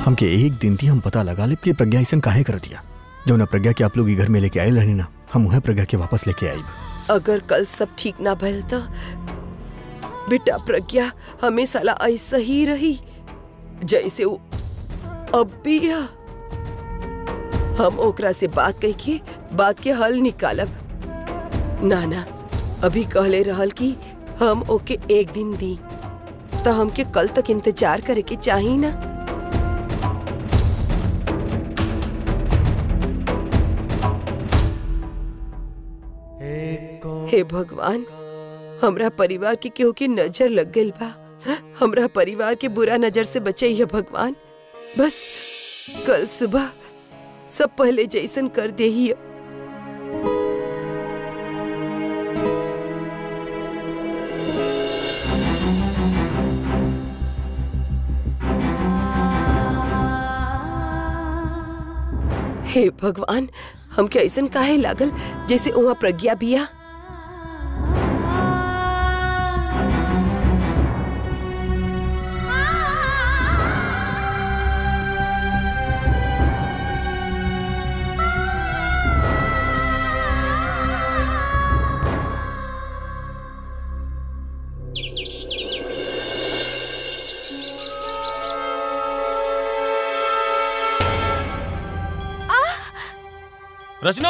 हमके एक दिन थी हम पता लगा ले कि प्रज्ञा ऐसा काहे कर दिया जो ना प्रज्ञा के आप लोग ई घर में लेके आए रहनी ना हम उहे प्रज्ञा के वापस लेके आई अगर कल सब ठीक ना भइल तो बेटा प्रज्ञा हमेशा ला ऐसा ही रही जैसे वो अब भी है हम ओकरा से बात कह के बात के हल निकालब ना ना अभी कहले रहल कि हम ओके एक दिन दी तो हमके कल तक इंतजार करे के चाही ना हे भगवान हमरा परिवार के केहू की नजर लग गई बा हमरा परिवार के बुरा नजर से बचाइए भगवान बस कल सुबह सब पहले जैसन कर दे ही हे भगवान हमके ऐसन काहे लागल जैसे वहाँ प्रज्ञा बिया रचना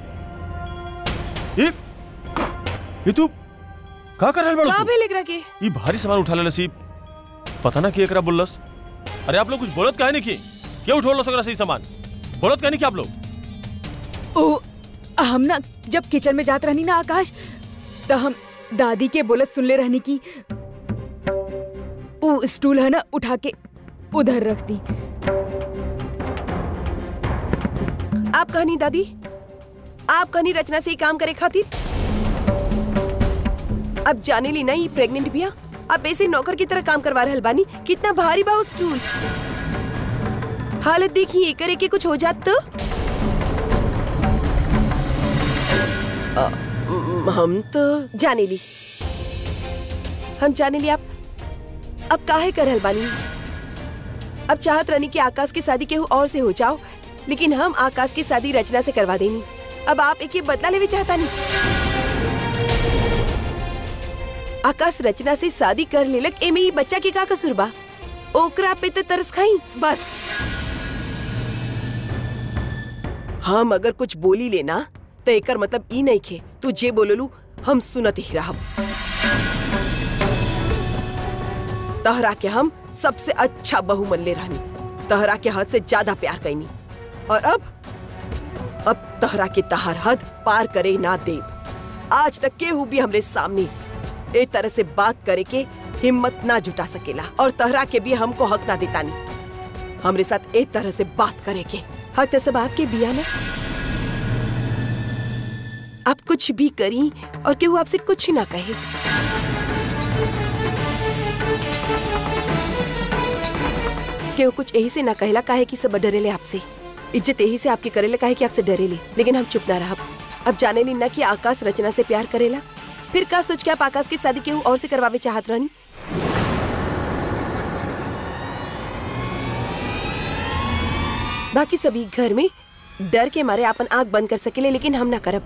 ये ये तू का कर रहल का बाड़ू भेल एकरा के तू ई भारी सामान उठा लेलस ई पता ना कि एकरा बोललस अरे आप लोग कुछ बोलत काहे नहीं की क्यों उठोलस एकरा से ई सामान बोलत काहे नहीं की आप लोग ओ हम ना जब किचन में जात रहनी ना आकाश तो हम दादी के बोलत सुनले रहनी की वो स्टूल है ना उठा के उधर रख दी आप कहनी दादी आप कहनी रचना से ही काम करे खातिर अब जाने ली नहीं प्रेग्नेंट बिया आप ऐसे नौकर की तरह काम करवा रहल बानी कितना भारी बा उस स्टूल हालत देखिए करे के कुछ हो जात तो अ, म, हम तो जाने ली हम जाने ली आप अब काहे कर रहल बानी अब चाहत रहनी कि आकाश की शादी केहू और से हो जाओ लेकिन हम आकाश की शादी रचना से करवा देनी अब आप एक ये बदला लेवे चाहता नहीं आकाश रचना से शादी कर लेलक एमे ही बच्चा के का कसूर बा ओकरा पे तो तरस खाई बस हम अगर कुछ बोली लेना तो एकर मतलब ई नहीं खे तू जे बोललू हम सुनत ही रहब तहरा के हम सबसे अच्छा बहू मन ले रहनी तहरा के हद से ज्यादा प्यार कैनी और अब अब तहरा के तहर हद पार करे ना देव आज तक केहू भी हमरे सामने ए तरह से बात करे के हिम्मत ना जुटा सकेला और तहरा के भी हमको हक ना देता नहीं हमरे साथ ए तरह से बात करे के हक तो सब आपके बिया ना आप कुछ भी करी और केहू आपसे कुछ ना कहे केहू कुछ यही से ना कहला काहे कि सब डरेले आपसे इज्जत यही से आपके करेले काहे कि आपसे डरेले लेकिन हम चुप ना रहब अब जाने ली ना कि आकाश रचना से प्यार करेला फिर का सोच के आप आकाश की शादी केहू और से करवावे चाहत रहनी बाकी सभी घर में डर के मारे अपन आंख बंद कर सकेले लेकिन हम ना करब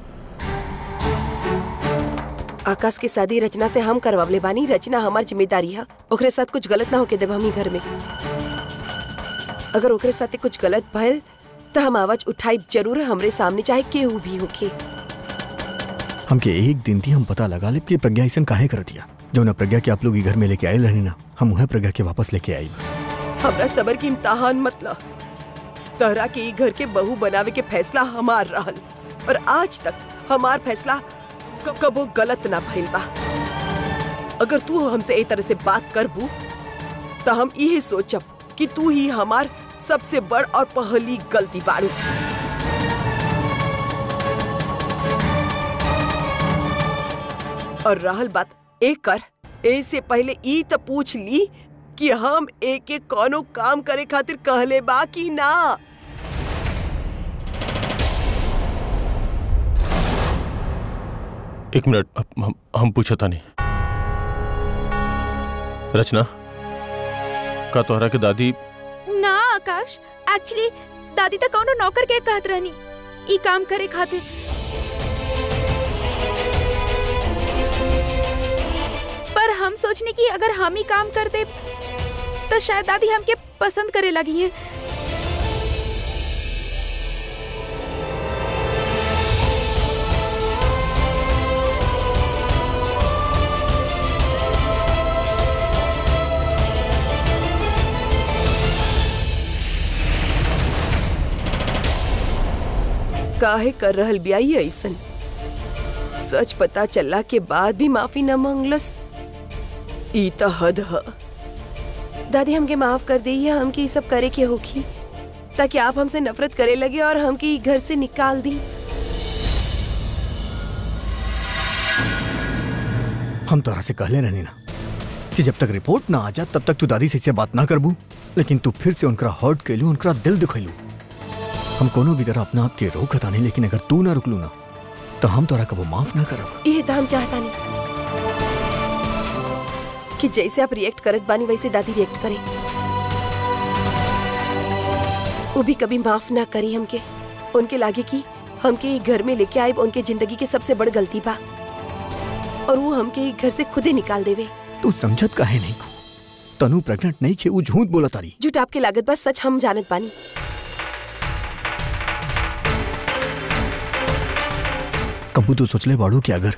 आकाश की शादी रचना से हम करवावले बानी रचना हमार जिम्मेदारी है ओकरे साथ कुछ गलत ना होके देब हमनी घर में अगर ओकरे साथे कुछ गलत भइल तो हम आवाज उठाई जरूर हमरे सामने चाहे केहू भी होके हमके एक दिन थी हम पता लगा ले कि प्रज्ञा ऐसा काहे कर दिया जो ना प्रज्ञा के आप लोग ई घर में लेके आए रहनी ना हम उहे प्रज्ञा के वापस लेके आई हमरा सबर की इम्तहान मतलब तहरा के ई घर के बहू बनावे के फैसला हमार रहल और आज तक हमार फैसला क- कबो गलत ना भइल बा अगर तू हमसे ए तरह से बात करबू तो हम यही सोचब कि तू ही हमार सबसे बड़ और पहली गलती बाड़ू और रहल बात एक कर ऐसे पहले ई तो पूछ ली कि हम एक एक कौनो काम करे खातिर कहले बा कि ना एक मिनट हम, हम, हम पूछा था नहीं रचना का तोहरा के दादी ना आकाश एक्चुअली दादी तक कौनो नौकर के कहत रहनी ई काम करे खातिर पर हम सोचने की अगर हम ही काम करते तो शायद दादी हमके पसंद करे लगी है काहे कर रहल बियाई ऐसन सच पता चलला के बाद भी माफी न मांगलस ई त हद ह दादी हमके माफ कर दी हमके ई सब करे के होखी ताकि आप हमसे नफरत करे लगे और हमके ई घर से निकाल दी हम तोरा से कहले रहनी ना कि जब तक रिपोर्ट ना आ जा तब तक तू दादी से इससे बात ना करबू लेकिन तू फिर से उनका हर्ट कैलू उनका दिल दुखैलू हम कोनो भी तरह अपना आप के रोकत आनी लेकिन अगर तू ना रुकलू ना तो हम तोरा कबो माफ ना करब ये तो हम चाहता नहीं कि जैसे आप रिएक्ट करत बानी वैसे दादी रिएक्ट करे वो भी कभी माफ ना करी हमके उनके लागे कि हमके ये घर में लेके आए उनके जिंदगी के सबसे बड़ गलती बा और वो हमके ये घर से खुदे निकाल देवे तू समझत काहे नहीं को तनु प्रेग्नेंट नहीं खे वो झूठ बोला तारी झूठ आपके लागत बा सच हम जानत बानी कबू तो सोचले बाड़ू कि अगर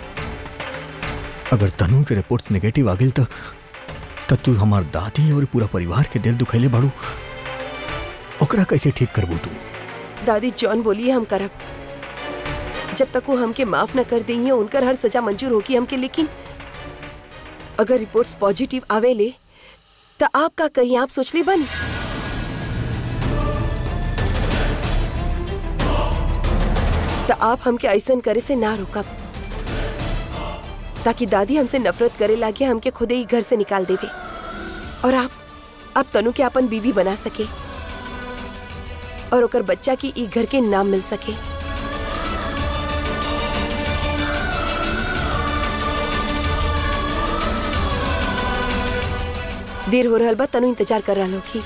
अगर तनु के रिपोर्ट नेगेटिव आ गई तो तब तू हमार दादी और पूरा परिवार के दिल दुखैले बाड़ू ओकरा कैसे ठीक करबू तू दादी जॉन बोलिए हम करब जब तक वो हमके माफ न कर देंगे उनकर हर सजा मंजूर होगी हमके लेकिन अगर रिपोर्ट्स पॉजिटिव आवेले तो आप का करिए आप सोच ले बनी तो आप हमके ऐसन करे से ना रोकब ताकि दादी हमसे नफरत करे लागे हमके खुदे ही घर से निकाल देवे और आप आप तनु के अपन बीवी बना सके और ओकर बच्चा की ई घर के नाम मिल सके देर हो रहल बा तनु इंतजार कर रहल होखी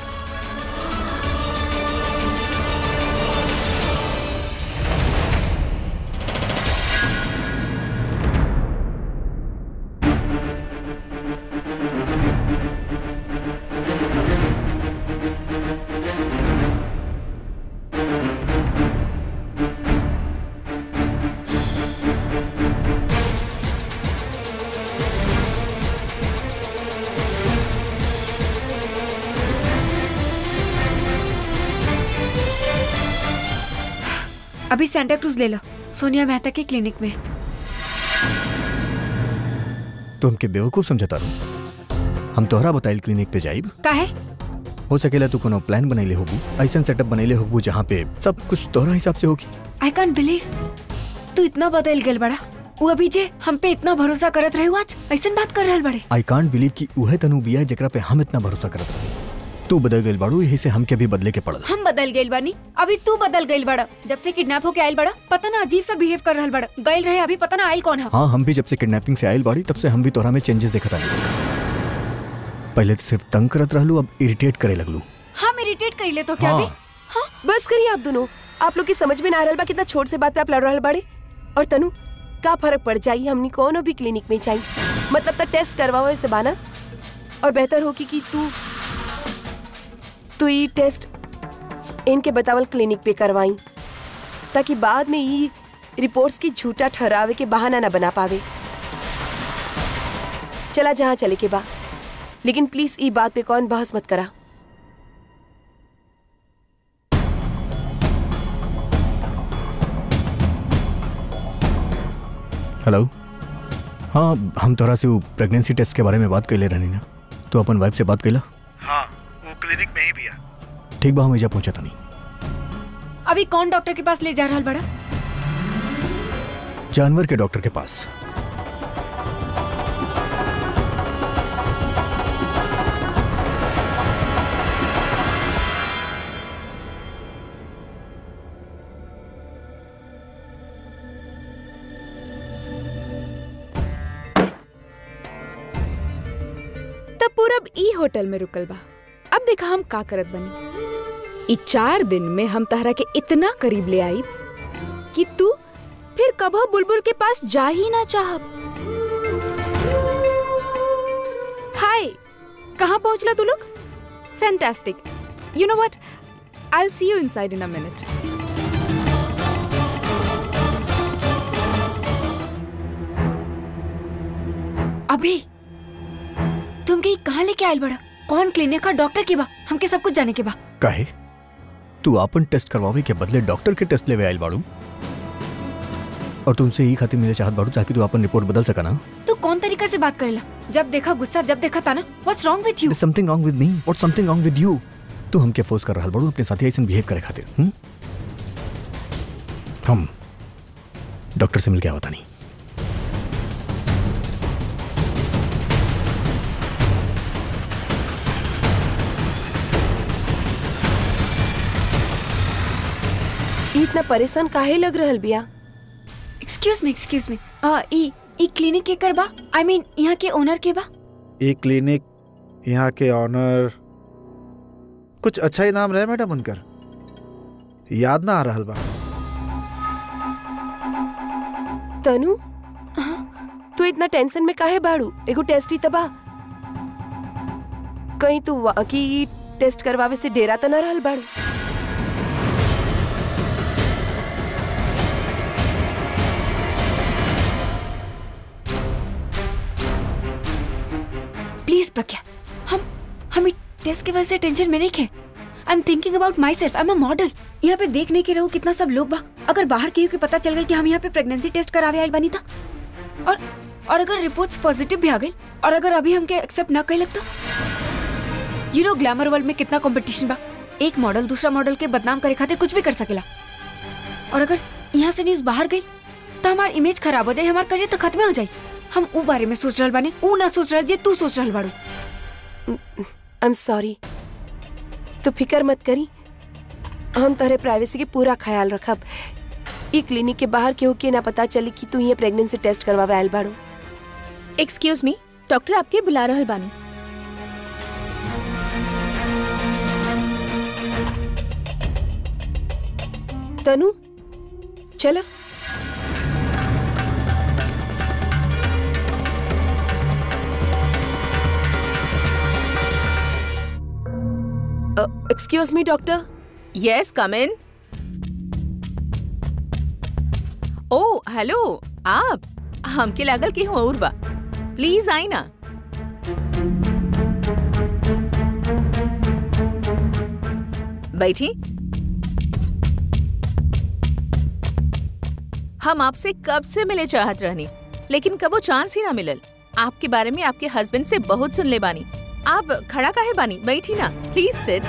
अभी सेंटा क्रूज ले लो सोनिया मेहता के क्लिनिक में तो हमके बेवकूफ समझता रू हम तोहरा बताइल क्लिनिक पे जाइब काहे हो सकेला तू कोनो प्लान बनैले होबू ऐसन सेटअप बनैले होबू जहाँ पे सब कुछ तोहरा हिसाब से होगी आई कांट बिलीव तू इतना बदल गल बड़ा वो अभी जे हम पे इतना भरोसा करत रहे आज ऐसन बात कर रहल बड़े आई कांट बिलीव कि उहे तनु बिया जेकरा पे हम इतना भरोसा करत रहे तू बदल गइल बाड़ू यही से हमके भी बदले के पड़ल हम बदल गइल बानी अभी तू बदल गइल बड़ा जब से किडनैप होके आयल बड़ा पता ना अजीब सा बिहेव कर रहल बड़ा गइल रहे अभी पता ना आयल कौन है हाँ हम भी जब से किडनैपिंग से आयल बाड़ी तब से हम भी तोहरा में चेंजेस देखत आनी पहले तो सिर्फ तंग करत रहलू अब इरिटेट करे लगलू हम इरिटेट कर ले तो क्या हाँ। भी बस करिए आप दोनों आप लोग की समझ में ना आ रहल बा कितना छोट से बात पे आप लड़ रहल बाड़े और तनु का फर्क पड़ जाई हमनी कोनो भी क्लिनिक में जाई मतलब तक टेस्ट करवाओ इसे बाना और बेहतर हो कि, कि तू तू ई टेस्ट इनके बतावल क्लिनिक पे करवाई ताकि बाद में ई रिपोर्ट्स की झूठा ठहरावे के बहाना ना बना पावे चला जहाँ चले के बा लेकिन प्लीज ई बात पे कौन बहस मत करा हेलो हाँ हम तोहरा से वो प्रेगनेंसी टेस्ट के बारे में बात कैले रहनी ना तो अपन वाइफ से बात कैला हाँ वो क्लिनिक में ही भी है ठीक बा हम एजा पहुंचा नहीं अभी कौन डॉक्टर के पास ले जा रहल बड़ा जानवर के डॉक्टर के पास तब पूरब ई होटल में रुकल बा अब देखा हम का करत बनी इ चार दिन में हम तहरा के इतना करीब ले आई कि तू फिर कभो बुलबुल के पास जा ही ना चाहब हाय कहाँ पहुंचला तू लोग fantastic you know what I see you inside in a minute अभी तुम के कहाँ लेके आयल बड़ा कौन क्लिनिक का डॉक्टर के बा हमके सब कुछ जाने के बा काहे तू आपन टेस्ट करवावे के बदले डॉक्टर के टेस्ट लेवे आयल बाड़ू और तुमसे यही खातिर मिले चाहत बाड़ू ताकि तू अपन रिपोर्ट बदल सका ना तू कौन तरीका से बात करेला जब देखा गुस्सा जब देखा था ना what's wrong with you something wrong with me what something wrong with you तू हमके फोर्स कर रहल बाड़ू अपने साथी ऐसे बिहेव करे खातिर हुँ? हम डॉक्टर से मिल के आवता नहीं ई इतना परेशान काहे लग रहल बिया एक्सक्यूज मी एक्सक्यूज मी आ ई ई क्लिनिक के कर बा आई मीन यहाँ के ओनर के बा ये क्लिनिक यहाँ के ऑनर कुछ अच्छा ही नाम रहे मैडम उनकर याद ना आ रहल बा तनु तू इतना टेंशन में काहे बाड़ू एगो टेस्ट ही तबा कहीं तू वाकई ई टेस्ट करवावे से डेरा तो ना रहल बाड़ू प्लीज प्रज्ञा हम हम इस टेस्ट की वजह से टेंशन में नहीं खे I am thinking about myself I am a model यहाँ पे देखने के रहो कितना सब लोग बा अगर बाहर के के पता चल गई कि हम यहाँ पे प्रेगनेंसी टेस्ट करावे आयल बनी था और और अगर रिपोर्ट्स पॉजिटिव भी आ गई और अगर अभी हमके एक्सेप्ट ना कहे लगता यू नो ग्लैमर वर्ल्ड में कितना कंपटीशन बा एक मॉडल दूसरा मॉडल के बदनाम करे खातिर कुछ भी कर सकेला और अगर यहाँ से न्यूज बाहर गई तो हमार इमेज खराब हो जाए हमार करियर तो खत्म हो जाए हम ऊ बारे में सोच रहल बानी ऊ ना सोच रहल जे तू सोच रहल बाड़ू आई एम सॉरी तू फिकर मत करी हम तहरे प्राइवेसी के पूरा ख्याल रखब ई क्लिनिक के बाहर केहू के ना पता चली कि तू ये प्रेगनेंसी टेस्ट करवावे आयल बाड़ू एक्सक्यूज मी डॉक्टर आपके बुला रहल बानी तनु चलो excuse me doctor yes come in ओ हेलो आप हमके लागल कि हूँ और बा प्लीज आई ना बैठी हम आपसे कब से मिले चाहत रहनी लेकिन कबो चांस ही ना मिलल आपके बारे में आपके हस्बैंड से बहुत सुन ले बानी आप खड़ा काहे बानी बैठी ना प्लीज सिट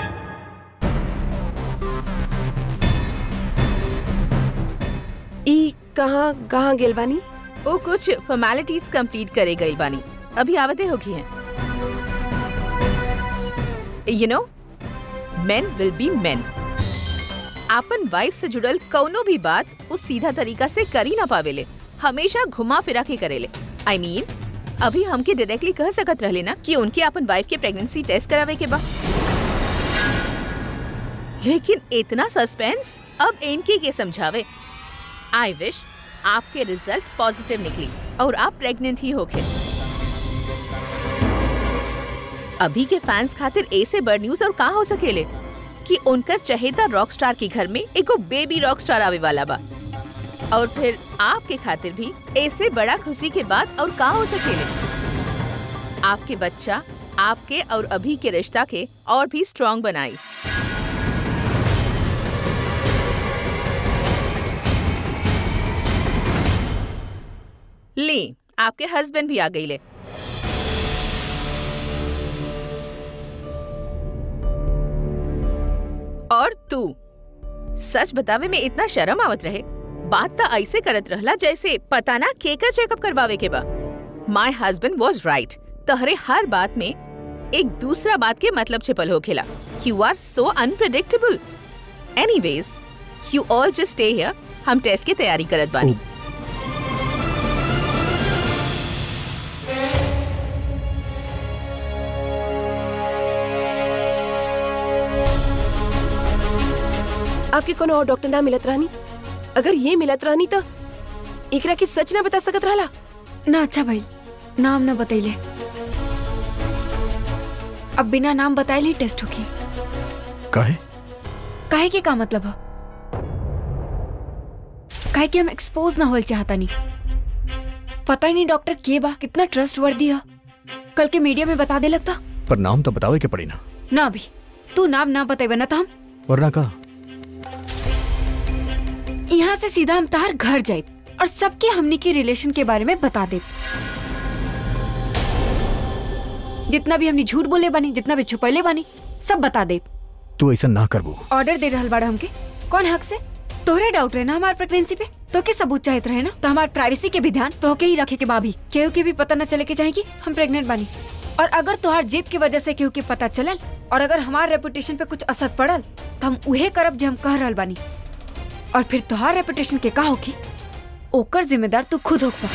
ई कहाँ कहाँ गेल बानी वो कुछ फॉर्मेलिटीज कंप्लीट करे गई बानी अभी आवते होगी हैं you know men will be men आपन वाइफ से जुड़ल कौनो भी बात वो सीधा तरीका से करी ना पावेले हमेशा घुमा फिरा के करेले आई I मीन mean, अभी हमके डायरेक्टली कह सकत रहले ना कि उनके अपन वाइफ के प्रेगनेंसी टेस्ट करावे के बा लेकिन इतना सस्पेंस अब इनके के समझावे आई विश आपके रिजल्ट पॉजिटिव निकली और आप प्रेग्नेंट ही होके अभी के फैंस खातिर ऐसे बड़ न्यूज और का हो सकेले कि उनकर चहेता रॉक स्टार के घर में एगो बेबी रॉक स्टार आवे वाला बा और फिर आपके खातिर भी ऐसे बड़ा खुशी के बाद और का हो सकेले आपके बच्चा आपके और अभी के रिश्ता के और भी स्ट्रॉन्ग बनाई ले आपके हस्बैंड भी आ गई ले और तू सच बतावे में इतना शर्म आवत रहे बात तो ऐसे करत रहला जैसे पता ना केकर चेकअप करवावे के बा माय हस्बैंड वाज राइट तहरे हर बात में एक दूसरा बात के मतलब छिपल होखेला you are so unpredictable anyways you all just stay here हम टेस्ट की तैयारी करत बानी आपके कोनो और डॉक्टर ना मिलत रहनी अगर ये मिलत रहनी तो एकरा की सच ना बता सकत रहला ना अच्छा भाई नाम ना बतैले अब बिना नाम बताए ही टेस्ट होगी काहे काहे के का मतलब है काहे कि हम एक्सपोज ना होल चाहता नहीं पता ही नहीं डॉक्टर के बा कितना ट्रस्ट वर्दी है कल के मीडिया में बता दे लगता पर नाम तो बतावे के पड़ी ना ना भी तू नाम ना बतेबे ना तो हम वरना का यहाँ से सीधा हम तार घर जाए और सबके हमनी के रिलेशन के बारे में बता दे जितना भी हमने झूठ बोले बानी जितना भी छुपैले बानी सब बता दे तू ऐसा ना करबू ऑर्डर दे रहल बाड़ा हमके कौन हक से तोहरे डाउट रहे ना हमार प्रेगनेंसी पे तो के सबूत चाहत रहे ना तो हमार प्राइवेसी के भी ध्यान तो के ही रखे के बाभी केहू के भी पता न चले के चाहे कि हम प्रेग्नेंट बानी और अगर तोहार जिद की वजह से केहू के पता चलल और अगर हमार रेपुटेशन पे कुछ असर पड़ल तो हम उहे करब जो हम कह रहल बानी और फिर तोहार रेपुटेशन के का होगी ओकर जिम्मेदार तू खुद होगा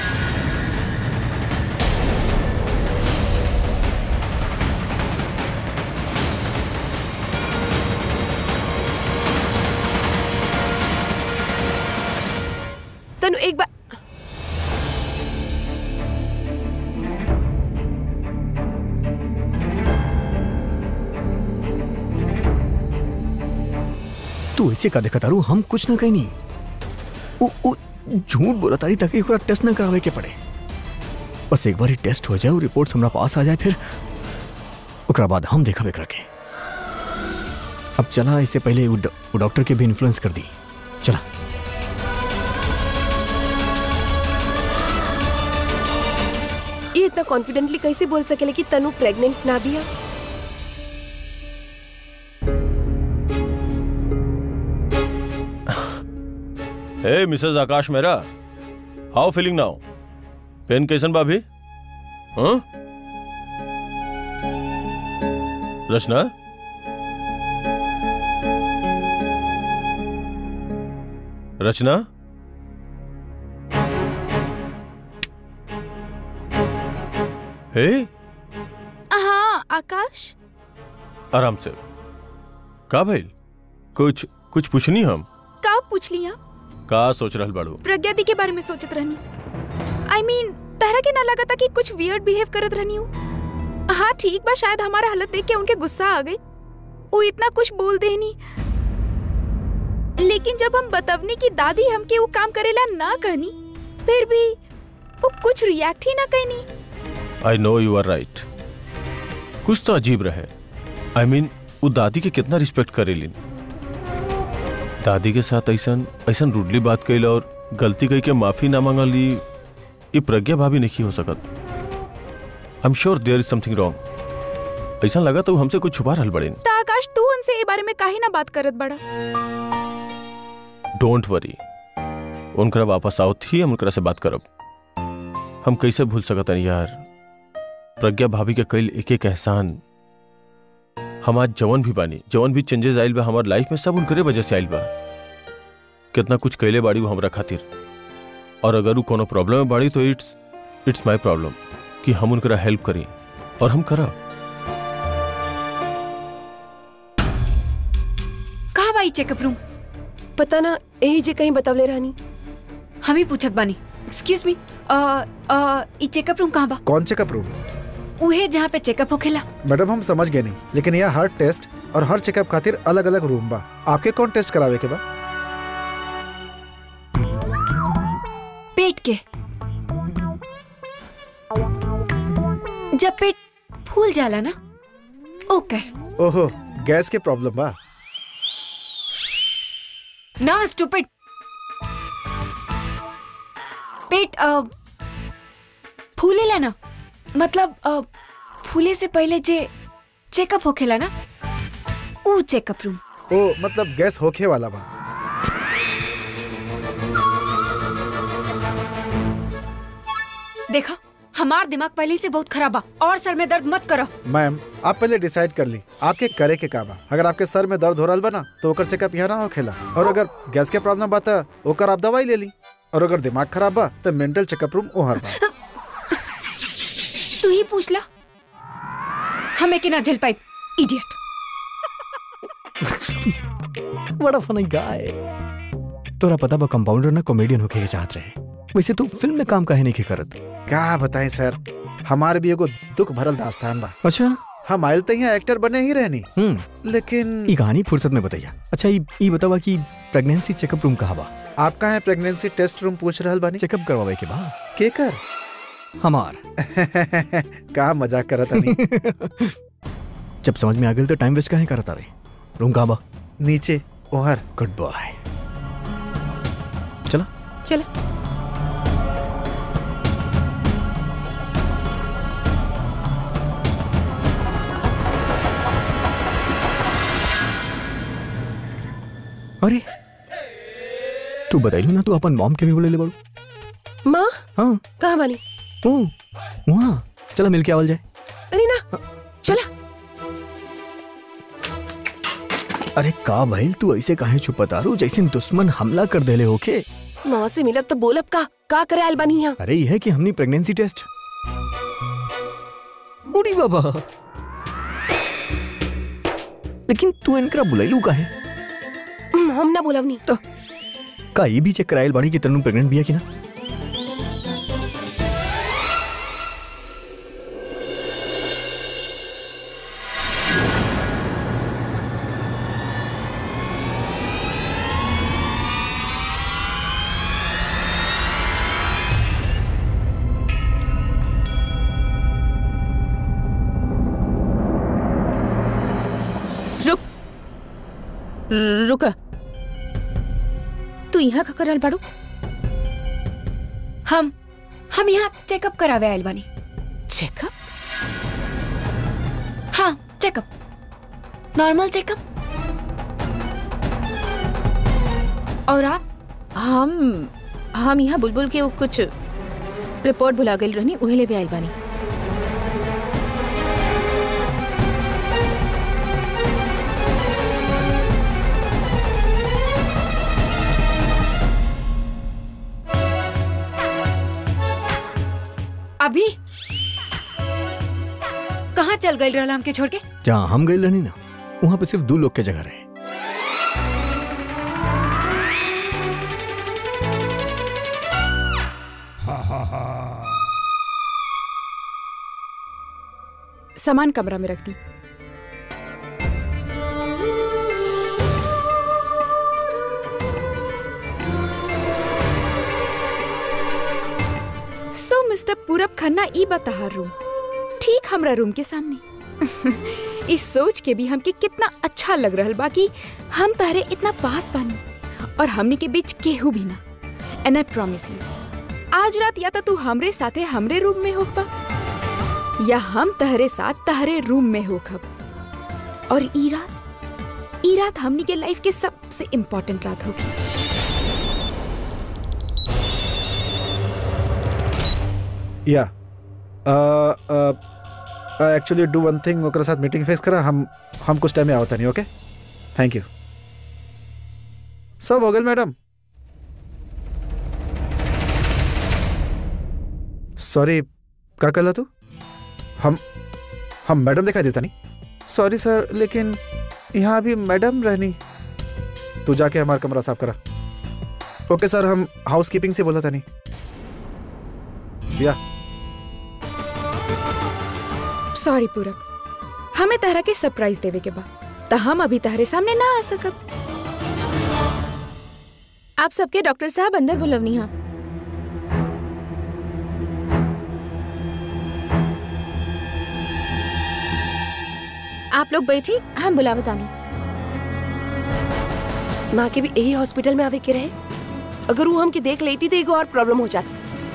तनु एक बार तू ऐसे का देखा तारू हम कुछ ना कहीं नहीं उ, उ, झूठ बोला तारी ताकि ओकरा टेस्ट ना करावे के पड़े बस एक बार ही टेस्ट हो जाए और रिपोर्ट हमरा पास आ जाए फिर ओकरा बाद हम देखा एकरा के अब चला इससे पहले उ डॉ- उ डॉक्टर के भी इन्फ्लुएंस कर दी चला ये इतना कॉन्फिडेंटली कैसे बोल सकेले कि तनु प्रेग्नेंट ना भी है हे मिसेस आकाश मेरा हाउ फीलिंग नाउ पेन कैसन भाभी हाँ रचना रचना हे हाँ आकाश आराम से का भइल कुछ कुछ पूछनी हम का पूछ लिया का सोच रहल बाड़ू प्रज्ञा दी के बारे में सोचत रहनी आई I मीन mean, तहरा के ना लगा था कि कुछ वियर्ड बिहेव करत रहनी हूँ हाँ ठीक बा शायद हमारा हालत देख के उनके गुस्सा आ गई वो इतना कुछ बोल देनी लेकिन जब हम बतवनी की दादी हमके वो काम करेला ना कहनी फिर भी वो कुछ रिएक्ट ही ना कहनी I know you R right कुछ तो अजीब रहे आई I मीन mean, वो दादी के कितना रिस्पेक्ट करेलिन दादी के साथ ऐसन ऐसन रूडली बात कैल और गलती कही के माफी ना मांगली ये प्रज्ञा भाभी नहीं हो सकत I am sure there is something wrong ऐसा लगा तो वो हमसे कुछ छुपा रहल बड़े तो आकाश तू उनसे ये बारे में काहे ना बात करत बड़ा डोंट वरी उनकरा वापस आओ थी हम उनकरा से बात करब हम कैसे भूल सकत यार प्रज्ञा भाभी के कईल एक एक एहसान हम आज जवन भी बानी जवन भी चेंजेस आइल बा हमार लाइफ में सब उनकरे वजह से आइल बा कितना कुछ कैले बाड़ी वो हमरा खातिर और अगर वो कोनो प्रॉब्लम में बाड़ी तो इट्स इट्स माय प्रॉब्लम कि हम उनकरा हेल्प करी और हम करब कहा बाई चेकअप रूम पता ना यही जे कहीं बतवले रहनी हम ही पूछत बानी एक्सक्यूज मी ई चेकअप रूम कहाँ बा कौन चेकअप रूम उहे जहाँ पे चेकअप होखेला मैडम हम समझ गए नहीं लेकिन यहाँ हर टेस्ट और हर चेकअप खातिर अलग अलग रूम बा आपके कौन टेस्ट करावे के बा पेट के जब पेट फूल जाला ना ओकर ओहो गैस के प्रॉब्लम बा ना स्टूपिड पेट अ, फूलेला ना मतलब अ, फूले से पहले जे चेकअप होखेला ना ऊ चेकअप रूम ओ मतलब गैस होखे वाला बा देखा हमार दिमाग पहले से बहुत खराब बा और सर में दर्द मत करो मैम आप पहले डिसाइड कर ली आपके करे के का बा अगर आपके सर में दर्द हो रहा बा ना तो ओकर चेकअप यहाँ ना होखेला और अगर गैस के प्रॉब्लम बा त ओकर आप दवाई ले ली और अगर दिमाग खराब बा तो मेंटल चेकअप रूम ओहर बा तू ही पूछ ला हमें के ना झेल पाई इडियट बड़ा फनी गाय तोरा पता बा कंपाउंडर ना कॉमेडियन होके के चाहत रहे वैसे तू फिल्म में काम काहे नहीं के करत क्या बताएं सर हमारे भी एगो दुख भरल दास्तान बा अच्छा हम आयल त यहाँ एक्टर बने ही रहनी हम्म लेकिन ई कहानी फुर्सत में बताइया अच्छा ई ई बतावा कि प्रेगनेंसी चेकअप रूम कहाँ बा आपका है प्रेगनेंसी टेस्ट रूम पूछ रहल बानी चेकअप करवावे के बा के कर हमार का मजाक करत हनी जब समझ में आ गई तो टाइम वेस्ट काहे करता रहे रूम कहाँ बा नीचे ओहर गुड बॉय चला चल अरे तू बताइलू ना तू अपन मॉम के भी बोले ले बड़ू माँ हाँ कहाँ बानी ओ वहाँ चला मिल के आवल जाए अरे ना चला अरे का भइल तू ऐसे काहे छुपतारू जैसे दुश्मन हमला कर देले होके माँ से मिलब तो बोलब का का करे आयल बानी यहाँ अरे ये है कि हमनी प्रेगनेंसी टेस्ट उड़ी बाबा लेकिन तू इनकरा बुलाइलू काहे हम्म, हम ना बोलब नहीं तो का ये भी चेक कराइल बाड़ी कि तन्नू प्रेग्नेंट बिया कि ना रुक रुका तू यहाँ का करल बाड़ू हम हम यहाँ चेकअप करावे आयल बानी चेकअप हाँ चेकअप नॉर्मल चेकअप और आप हम हम यहाँ बुलबुल के वो कुछ रिपोर्ट भुला गई रहनी उहे ले भी आइल बानी अभी कहाँ चल गई रहला हमके छोड़ के जहाँ हम गए रहनी ना वहाँ पे सिर्फ दो लोग के जगह रहे सामान कमरा में रख दी सो मिस्टर पूरब खन्ना ई बताहर रूम ठीक हमरा रूम के सामने इस सोच के भी हमके कितना अच्छा लग रहल बा कि हम तहरे इतना पास बानी और हमनी के बीच केहू भी ना एंड आई प्रॉमिस यू आज रात या तो तू हमरे साथे हमरे रूम में होगा या हम तहरे साथ तहरे रूम में होखब और ई रात ई रात हमनी के लाइफ के सबसे इम्पोर्टेंट रात होगी या एक्चुअली डू वन थिंग ओकरा साथ मीटिंग फिक्स करा हम हम कुछ टाइम में आवता नहीं ओके थैंक यू सब हो गल मैडम सॉरी का कहला तू हम हम मैडम दिखाई देता नहीं सॉरी सर लेकिन यहाँ अभी मैडम रहनी तू जाके हमारा कमरा साफ करा ओके सर हम हाउस कीपिंग से बोला था नहीं या सॉरी पूरब हमें तहरा के सरप्राइज देवे के बाद त हम अभी तहरे सामने ना आ सकब आप सबके डॉक्टर साहब अंदर बुलवनी हा आप लोग बैठी हम बुलावत आनी माँ के भी यही हॉस्पिटल में आवे के रहे अगर वो हमके देख लेती तो एगो और प्रॉब्लम हो जाती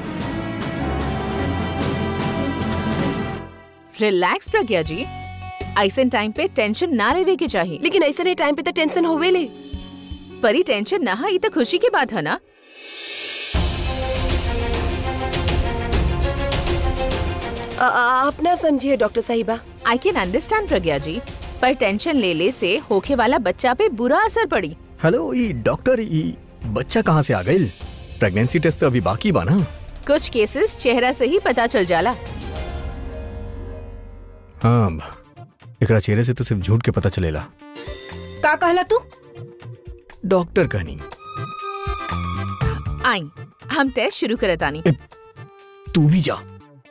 रिलैक्स प्रज्ञा जी ऐसे टाइम पे टेंशन ना लेवे के चाहिए लेकिन ऐसे नहीं टाइम पे तो टेंशन होवे ले परी टेंशन ना है ये तो खुशी की बात है ना आ- आ- आप ना समझिए डॉक्टर साहिबा आई कैन अंडरस्टैंड प्रज्ञा जी पर टेंशन ले ले से होखे वाला बच्चा पे बुरा असर पड़ी हेलो ई डॉक्टर ई बच्चा कहाँ से आ गई प्रेगनेंसी टेस्ट तो अभी बाकी बा ना कुछ केसेस चेहरा से ही पता चल जाला हाँ एकरा चेहरे से तो सिर्फ झूठ के पता चलेला का कहला तू डॉक्टर कहनी आई हम टेस्ट शुरू करत आनी तू भी जा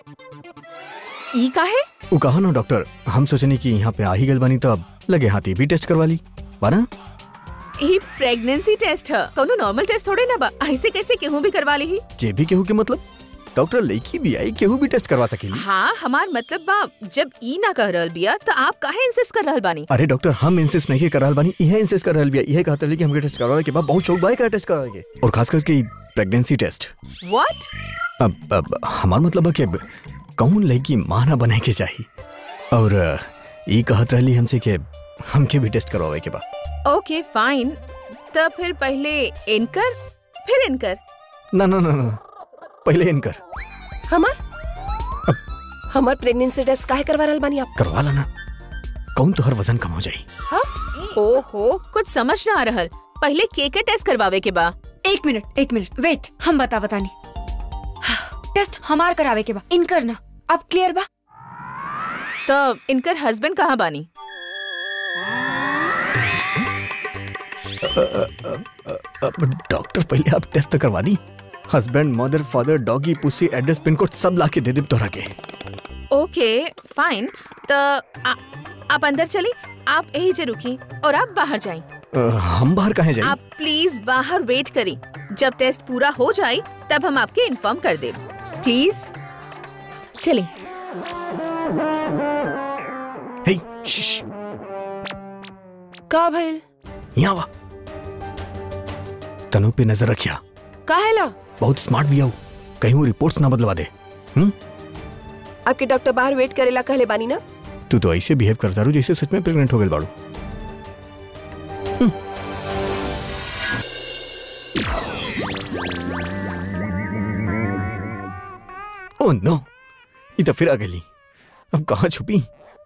ई काहे वो कहा ना डॉक्टर हम सोचनी कि यहाँ पे आ ही गल बानी तब लगे हाथी भी टेस्ट करवा ली बाना ई प्रेगनेंसी टेस्ट है कोनो नॉर्मल टेस्ट थोड़े ना बा ऐसे कैसे केहू भी करवा ली जे भी केहू के मतलब डॉक्टर लड़की भी आई केहू भी टेस्ट करवा सकेली हाँ हमार मतलब बा जब ई ना कह रहल बिया तो आप काहे इंसिस्ट कर रहल बानी अरे डॉक्टर हम इंसिस्ट नहीं कर रहल बानी इहे इंसिस्ट कर रहल बिया इहे कहत रही कि हमके टेस्ट करवावे के बाद बहुत शौक बाय कर टेस्ट करवावे के और खास करके प्रेगनेंसी टेस्ट व्हाट अब अब हमार मतलब है कि अब कौन लड़की माँ ना बने के चाहिए और अ, ई कहत रहली हमसे कि हमके भी टेस्ट करवावे के बा ओके फाइन तो फिर पहले इनकर फिर इनकर ना ना ना ना पहले इनकर हमार हमार प्रेगनेंसी टेस्ट काहे करवा रहल बानी आप करवा लाना कौन तो हर वजन कम हो जाई ओहो कुछ समझ ना आ रहल पहले के के टेस्ट करवावे के बा एक मिनट एक मिनट वेट हम बता बतानी टेस्ट हमार करावे के बा इनकर ना अब क्लियर बा तो इनकर हस्बैंड कहाँ बानी अब डॉक्टर पहले आप टेस्ट तो करवा दी husband mother father doggy pussy address pin code सब ला के दे दे तोरा के ओके फाइन तो आ- आप अंदर चली आप यही से रुकी और आप बाहर जाएं अ, हम बाहर कहाँ जाए आप प्लीज बाहर वेट करी जब टेस्ट पूरा हो जाए तब हम आपके इन्फॉर्म कर दे प्लीज चलिए हे शिश का भइल यहाँ वा तनु पे नजर रखिया काहेला बहुत स्मार्ट भी आओ कहीं वो रिपोर्ट्स ना बदलवा दे हम्म आपके डॉक्टर बाहर वेट करेला कहले बानी ना तू तो ऐसे बिहेव करता रू जैसे सच में प्रेग्नेंट हो गए बाड़ू ओ नो ये तो फिर आ गई अब कहाँ छुपी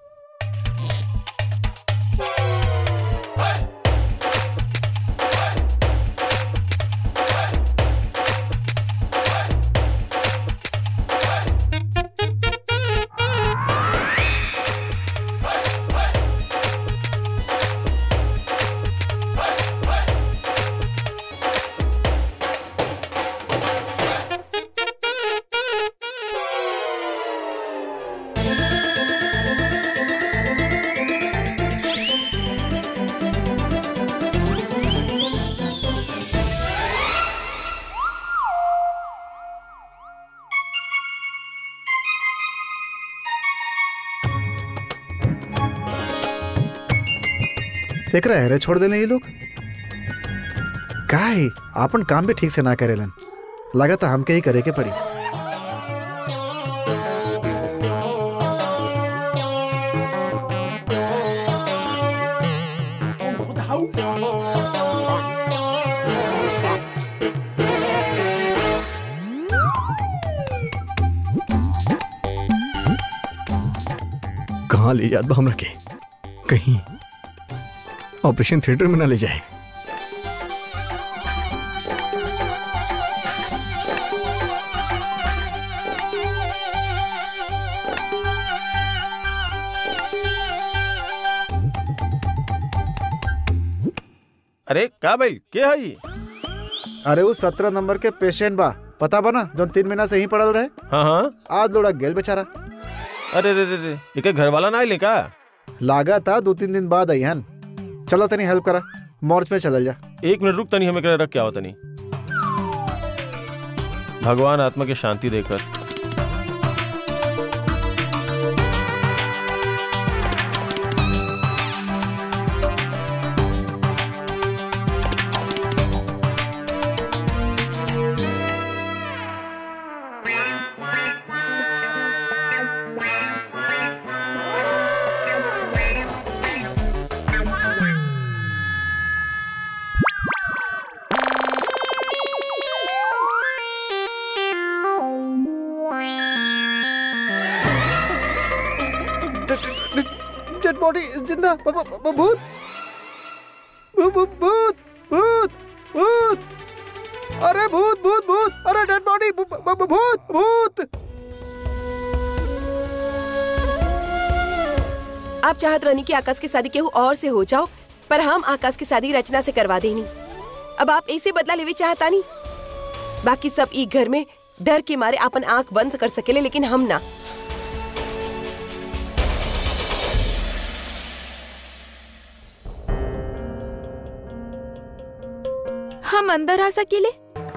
एकरा हेरे छोड़ देले ये लोग काहे आपन काम भी ठीक से ना करेलन लगता हमके ही करे के पड़ी कहाँ ले जात बा हमरा के कहीं ऑपरेशन थिएटर में ना ले जाए अरे का भाई के हई अरे वो सत्रह नंबर के पेशेंट बा पता बा ना जो तीन महीना से ही पड़ल रहे हाँ हाँ आज लोड़ा गेल बेचारा अरे रे रे रे इके घर वाला ना आइले का लागा था दो तीन दिन बाद अहन चलो तनी हेल्प करा मॉर्च में चलल जा एक मिनट रुक तनी हमें करे रख के आओ तनी भगवान आत्मा की शांति देकर डेड बॉडी जिंदा ब- ब- ब- भूत भू- भू- भूत भूत भूत अरे भूत भूत भूत अरे डेड बॉडी भूत भूत आप चाहत रहनी कि आकाश की शादी केहू और से हो जाओ पर हम आकाश की शादी रचना से करवा देनी अब आप ऐसे बदला लेवे चाहता नहीं बाकी सब ई घर में डर के मारे अपन आंख बंद कर सकेले लेकिन हम ना हम अंदर आ सकेले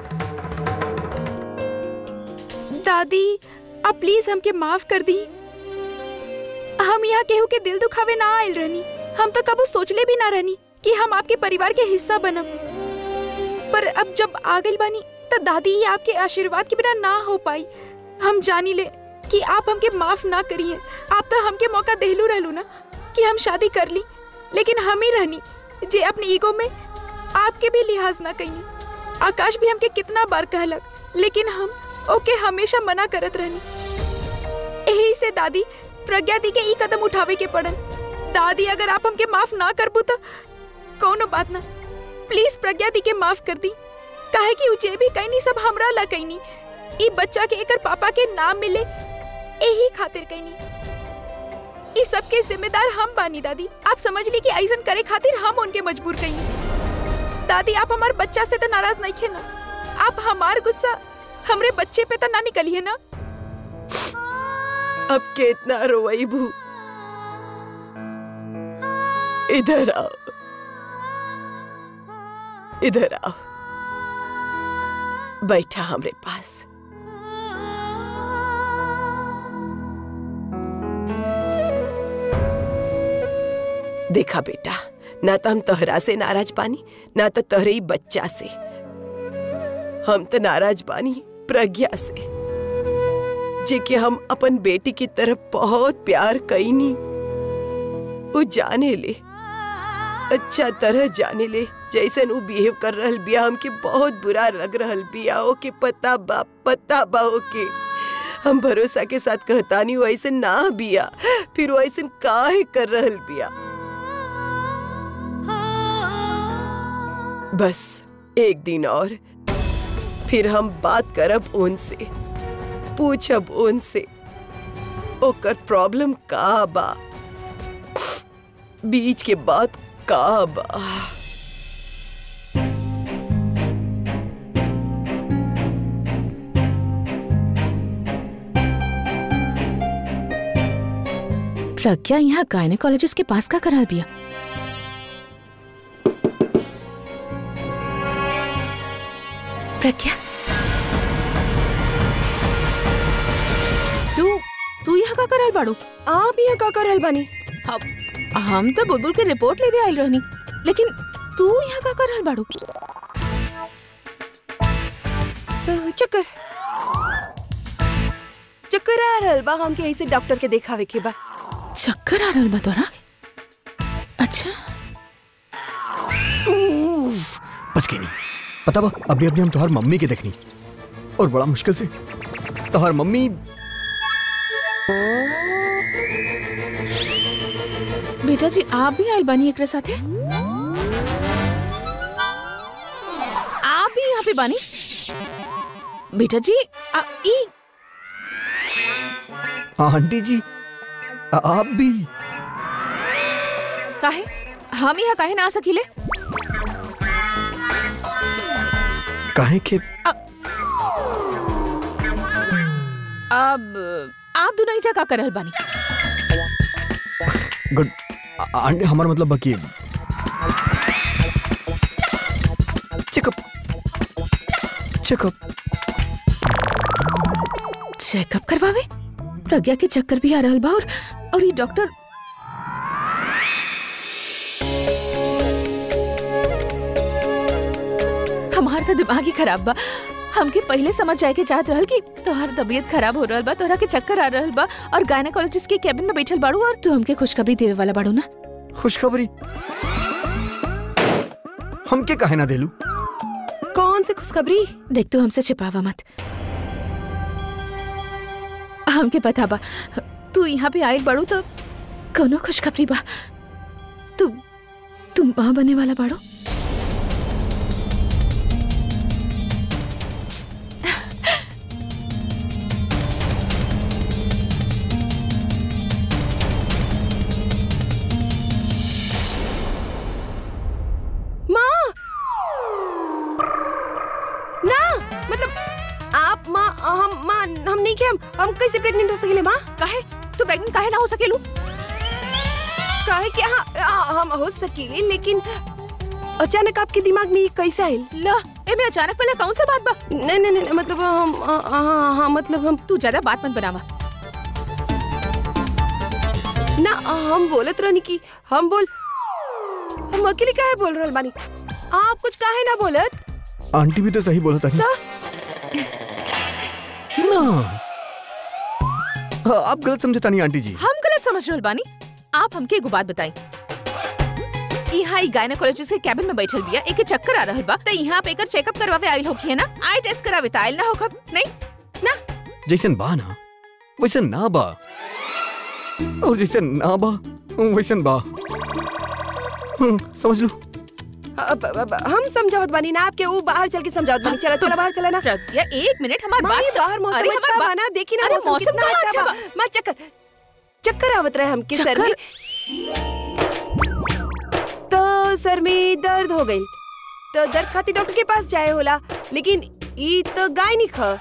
दादी आप प्लीज हमके माफ कर दी हम यहाँ केहू के दिल दुखावे ना आयल रहनी हम तो कबू सोचले भी ना रहनी कि हम आपके परिवार के हिस्सा बनब पर अब जब आ गई बानी तो दादी ही आपके आशीर्वाद के बिना ना हो पाई हम जानी ले कि आप हमके माफ ना करिए आप तो हमके मौका देलू रहलू ना कि हम शादी कर ली लेकिन हम ही रहनी जे अपने ईगो में आपके भी लिहाज ना कहीं आकाश भी हमके कितना बार कहलक लेकिन हम ओके हमेशा मना करत रहनी यही से दादी प्रज्ञा दी के ई कदम उठावे के पड़न दादी अगर आप हमके माफ ना करबू तो कौनो बात ना प्लीज प्रज्ञा दी के माफ कर दी काहे कि उजे भी कहीं सब हमरा ला कहीं ई बच्चा के एकर पापा के नाम मिले यही खातिर कहीं इस सब के जिम्मेदार हम बानी दादी आप समझ ली कि ऐसन करे खातिर हम उनके मजबूर कहीं दादी आप हमारे बच्चा से तो नाराज नहीं थे ना आप हमार गुस्सा हमरे बच्चे पे तो ना निकलिए ना अब कितना रोई भू इधर आओ इधर आओ बैठा हमरे पास देखा बेटा ना तो हम तोहरा से नाराज पानी ना तो तोहरे ही बच्चा से हम तो नाराज बानी प्रज्ञा से जे कि हम अपन बेटी की तरफ बहुत प्यार कईनी वो जाने ले अच्छा तरह जाने ले जैसन वो बिहेव कर रहल बिया हमके बहुत बुरा लग रहल बिया ओके पता बा पता बा ओके हम भरोसा के साथ कहतानी वो ऐसे ना बिया फिर वो ऐसे काहे कर रहल बिया बस एक दिन और फिर हम बात करब उनसे पूछब उनसे ओकर प्रॉब्लम का बा बीच के बात का बा प्रज्ञा यहाँ गायनेकोलॉजिस्ट के पास का कराल बिया प्रज्ञा तू तू यहाँ का कराल बाड़ू आप यहाँ का कर रहल बानी हम हम तो बुलबुल के रिपोर्ट लेवे आइल रहनी लेकिन तू यहाँ का कराल बाड़ू अ, चक्कर चक्कर आ रहल बा हमके ऐसे डॉक्टर के देखावे के बा चक्कर आ रहल बा तोरा अच्छा उफ, बच गई नहीं पता बा अभी अभी हम तोहर मम्मी के देखनी और बड़ा मुश्किल से तोहर मम्मी बेटा जी आप भी आइल बानी एकरे साथे आप भी यहाँ पे बानी बेटा जी आ, ई आंटी जी आ- आप भी काहे हम यहाँ काहे ना आ सकीले काहे के अब आप दोनों ही जगह करल बानी गुड आ- आंटी हमारा मतलब बाकी चेकअप चेकअप चेकअप करवावे प्रज्ञा के चक्कर भी आ रहल बा और और ये डॉक्टर हमार तो दिमाग ही खराब बा हमके पहले समझ जाए के चाहत रहल कि तोहार तबीयत खराब हो रहल बा तोहरा के चक्कर आ रहल बा और गायनेकोलॉजिस्ट के केबिन में बैठल बाड़ू और तू हमके खुशखबरी देवे वाला बाड़ू ना खुशखबरी हमके काहे ना देलू कौन सी खुशखबरी देख तू हमसे छिपावा मत हमके पता बा तू यहाँ पे आयल बाड़ू तो कोनो खुशखबरी बा तू तू माँ बने वाला बाड़ू मतलब आप माँ हम माँ हम नहीं के हम हम कैसे प्रेग्नेंट हो सकेले माँ काहे तू प्रेग्नेंट काहे ना हो सकेलू काहे कि हाँ हाँ, हम हो सकेले लेकिन अचानक आपके दिमाग में ये कैसे आयल ला एमे अचानक वाला कौन सा बात बा नहीं नहीं नहीं मतलब हम हाँ हाँ हाँ, मतलब हम तू ज्यादा बात मत बनावा ना हम बोलत रहनी कि हम बोल हम अकेले काहे बोल रहल बानी आप कुछ काहे ना बोलत आंटी भी तो सही बोला था ना हाँ, आप गलत समझे तानी आंटी जी हम गलत समझ रहल बानी आप हमके एगो बात बताई यहाँ गायनेकोलॉजिस्ट के कैबिन में बैठल बिया एके चक्कर आ रहल बा त यहाँ पे एकर चेकअप करवावे आइल होखी है ना आई टेस्ट करावे त आइल ना होखब नहीं ना जैसन बा ना वैसन ना बा और जैसन ना बा वैसन बा हम्म, समझ लो अब- अब- अब हम समझावत बानी ना आपके वो बाहर चल के समझावत बानी चला चला बाहर चला ना प्रज्ञा एक मिनट हमार माँ, ये बात बाहर मौसम अरे, अच्छा हमार बा बात- ना देखी ना अरे, मौसम मौसम कितना कहाँ अच्छा अच्छा बा माँ चक्कर चक्कर आवत रहे हमके सर में तो सर में दर्द हो गई तो दर्द खातिर डॉक्टर के पास जाए होला लेकिन ई तो गायनिक ह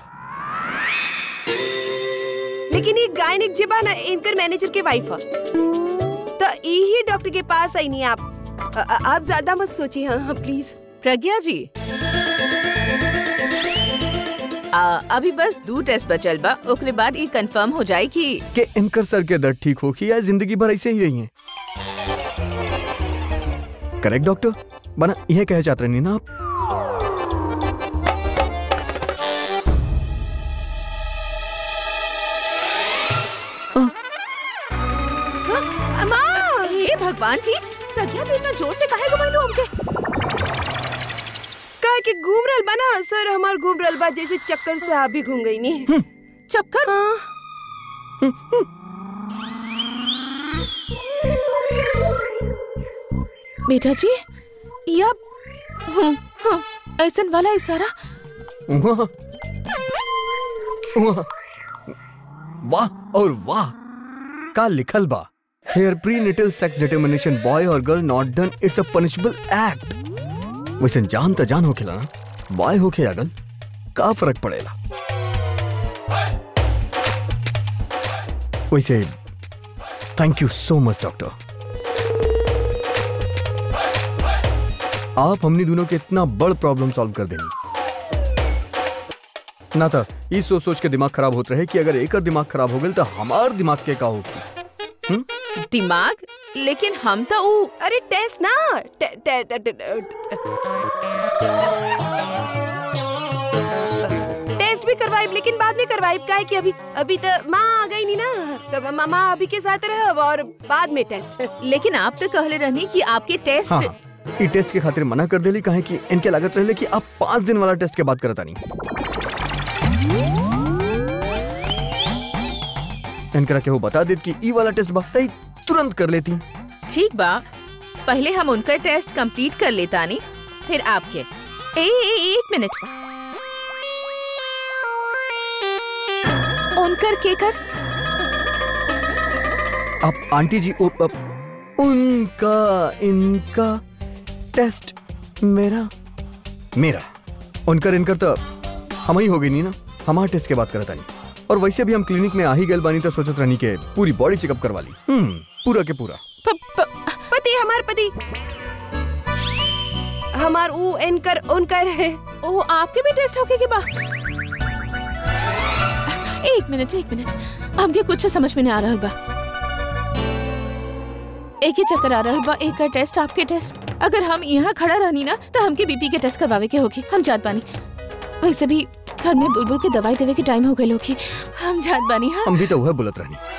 लेकिन ये गायनिक जे बा ना इनकर मैनेजर के वाइफ ह तो यही डॉक्टर के पास आई नहीं आप अ- अ- आप ज्यादा मत सोचिए हाँ हाँ प्लीज प्रज्ञा जी आ, अभी बस दो टेस्ट बचल बा ओकरे बाद ई कंफर्म हो जाए कि कि इनकर सर के दर्द ठीक हो कि या जिंदगी भर ऐसे ही रही हैं करेक्ट डॉक्टर बना यह कह चाहते नहीं ना आप माँ हे भगवान जी प्रज्ञा भी इतना जोर से काहे घुमाइलो हमके कहा कि घूम रहल बा ना सर हमार घूम रहल बा जैसे चक्कर से आप भी घूम गई नी चक्कर हाँ बेटा जी या हूँ, हूँ, ऐसन वाला इशारा वाह वाह वाह और वाह का लिखल बा here prenatal sex determination boy और girl not done it's a punishable act वैसे जान त जान होखेला ना बॉय होखे या गर्ल का फर्क पड़ेला वैसे thank you so much doctor आप हमनी दोनों के इतना बड़ प्रॉब्लम सॉल्व कर देंगे ना था ये सोच सोच के दिमाग खराब होत रहे कि अगर एकर दिमाग खराब हो गई तो हमार दिमाग के का होगी दिमाग लेकिन हम तो ऊ अरे टेस्ट ना टे, टे, टे, टे, टेस्ट भी करवाइब लेकिन बाद में करवाइब काहे कि अभी अभी तो माँ आ गई नहीं ना तो मा- माँ अभी के साथ रहब और बाद में टेस्ट लेकिन आप तो कहले रहनी कि आपके टेस्ट हाँ ई टेस्ट के खातिर मना कर देली काहे कि इनके लागत रहे कि आप पाँच दिन वाला टेस्ट के बात करता नहीं इनकरा के वो बता देत कि ई वाला टेस्ट बा तई तुरंत कर लेती ठीक बा पहले हम उनका टेस्ट कंप्लीट कर लेता नहीं फिर आपके ए, ए, एक मिनट उनकर के कर अब आंटी जी ओ, अब, उनका इनका टेस्ट मेरा मेरा उनकर इनकर तो हम ही हो गई नहीं ना हमार टेस्ट के बात करता नहीं और वैसे भी हम क्लिनिक में आ ही गए बानी तो सोचत रहनी के पूरी बॉडी चेकअप करवा ली हम्म पूरा के पूरा प, प, पति हमार पति हमार ऊ इनकर उनकर है ओ आपके भी टेस्ट होके के बा एक मिनट एक मिनट हमके कुछ समझ में नहीं आ रहा बा एक ही चक्कर आ रहा बा एक का टेस्ट आपके टेस्ट अगर हम यहाँ खड़ा रहनी ना तो हमके बीपी के टेस्ट करवावे के होगी हम जात बानी वैसे भी घर में बुलबुल के दवाई देवे के टाइम हो गए होगी हम जात बानी हाँ हम भी तो वह बोलत रहनी